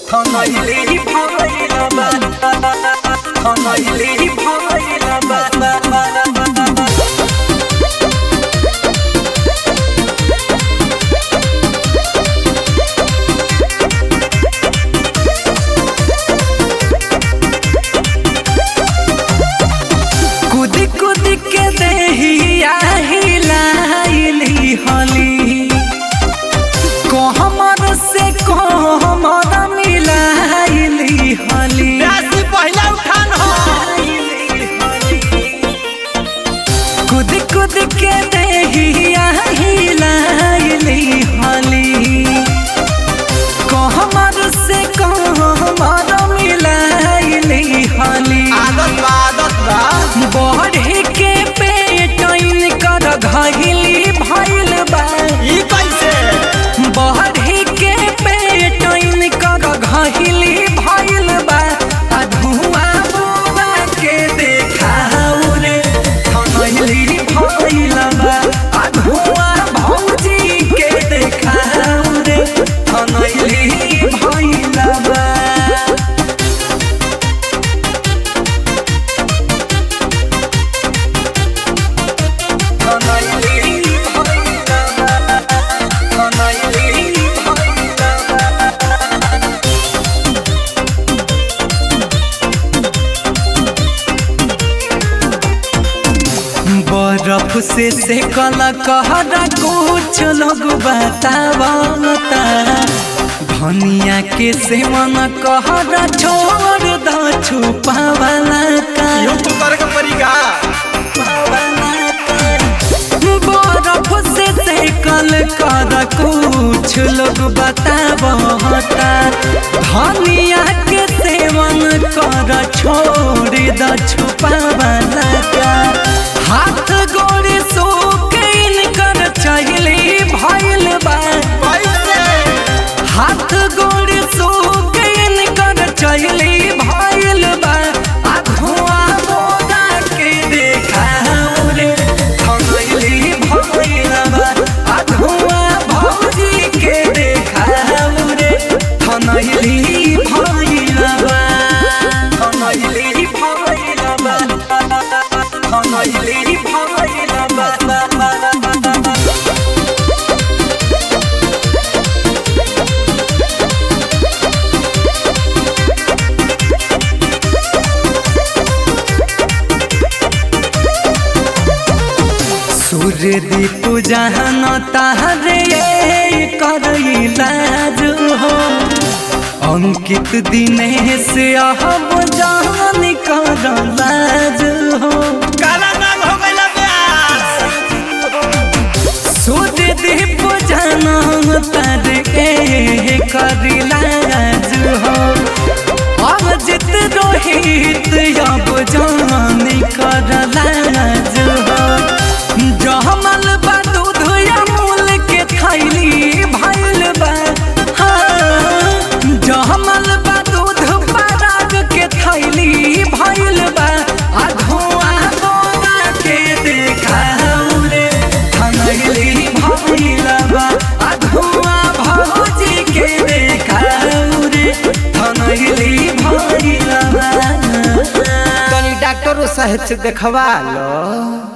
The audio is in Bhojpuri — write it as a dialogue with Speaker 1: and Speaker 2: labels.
Speaker 1: Hanayli bhayla ba Hanayli bhayla ba कुद कुद के देहिया हिलाइली हली कहमर से कहमर मिलाइली हली
Speaker 2: राशि पहला उठान हो
Speaker 1: कुद कुद के देहिया हिलाइली हली कहमर से कहमर मिलाइली हली
Speaker 2: आदत बा आदत बा
Speaker 1: बढ़े के पेटन कर घहिली भइल बा
Speaker 2: ई कैसे
Speaker 1: बढ़े के पेटन कर घहिली भइल बा आ धुआं बुआ के देखाऊ रे थनैली भइल बा आ धुआं भौजी के देखाऊ रे थनैली भइल बा बर्फ से सेकल कहरा कुछ लोग बतावता धनिया के सेवन कहरा छोड़ द छुपावला का
Speaker 2: यूं करे के परीगा
Speaker 1: बर्फ से सेकल कर कुछ लोग बतावता धनिया के सेवन कर छोड़ द छुपावला का हाथ गोड़ सोकेन कर चहली भइल बा
Speaker 2: कैसे
Speaker 1: हाथ गोड़ सोकेन कर चहली भइल बा आ धुआं मोदा के देखाऊ रे थनैली भइल बा आ धुआं भौजी के देखाऊ रे थनैली भइल बा थनैली भइल बा थनैली भइल बा सूर्य दीप जहन तारे करैलाज हो अंकित दिनेश अहब जान करलाज हो
Speaker 2: काला नाग हो गइला ब्यास
Speaker 1: सूर्य दीप जहन तारे करलाज हो अजित रोहित अब जान करलाज हो जहमल बा दूध अमूल के थैली भइल बा हाँ, जहमल बा दूध पराग के थैली भइल बा आ धुआं बोरा के देखाऊ रे थनैली भइल बा आ धुआं भौजी के देखाऊ रे थनैली भइल बा
Speaker 2: तनी डॉक्टर साहब से देखवा लो